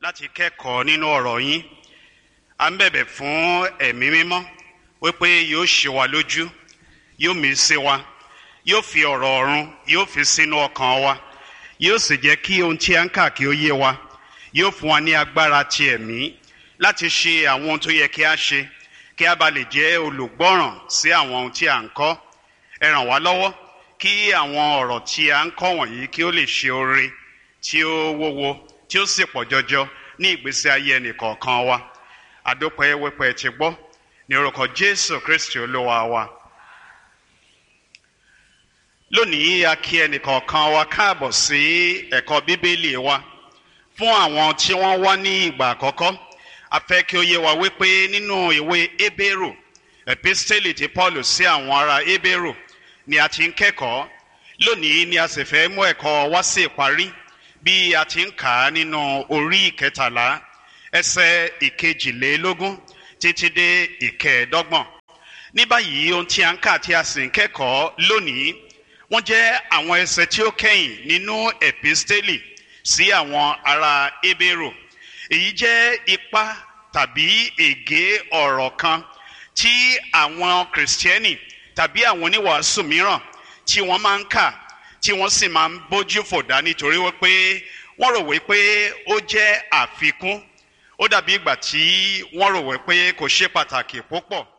láti kẹ́kọ̀ọ́ nínú ọ̀rọ̀ yín à ń bẹ̀bẹ̀ fún ẹ̀mí mímọ́ wípé yóò ṣe wa lójú yóò mí sí wa yóò fi ọ̀rọ̀ ọ̀run yóò fi sínú ọkàn wa yóò sì jẹ́ kí ohun tí a ń kà kí ó yé wa yóò fún wa ní agbára ti ẹ̀mí láti ṣe àwọn ohun tó yẹ kí a ṣe kí a bá lè jẹ́ olùgbọ́ràn sí àwọn ohun tí a ń kọ́ ẹ ràn wá lọ́wọ́ kí àwọn ọ̀rọ̀ tí a ń kọ́ wọ̀nyí kí ó lè ṣe oore tí ó wúwo tí ó sì pọ̀ jọjọ ní ìgbésí ayé ẹnìkọ̀ọ̀kan wa àdópẹ́ wípé ti gbọ́ ní orúkọ Jésù Kristi olúwa wa lónìí a kí ẹnìkọ̀ọ̀kan wa káàbọ̀ sí ẹ̀kọ́ bíbélì wa fún àwọn tí wọ́n wá ní ìgbà àkọ́kọ́ a fẹ́ kí ó yé wa wípé nínú ìwé Hébérù epistele ti Paul sí àwọn ará Hébérù ni a ti ń kẹ́kọ̀ọ́ lónìí ni a sì fẹ́ mú ẹ̀kọ́ wá sí ìparí bí a ti ń kà á nínú orí ìkẹtàlá ẹsẹ̀ ìkejìlélógún títí dé ìkẹẹ̀ẹ́dọ́gbọ̀n ní báyìí ohun tí a ń kà tí a sì ń kẹ́kọ̀ọ́ lónìí wọ́n jẹ́ àwọn ẹsẹ̀ tí ó kẹ́yìn nínú epistele sí àwọn ará Hébérù èyí jẹ́ ipa tàbí ègé ọ̀rọ̀ kan tí àwọn kìrìsìtẹ́nì tàbí àwọn oníwàásù mìíràn tí wọ́n máa ń kà tí wọ́n sì máa ń bójú fòdá nítorí wípé wọ́n rò wípé ó jẹ́ àfikún ó dàbí ìgbà tí wọ́n rò wípé kò ṣe pàtàkì púpọ̀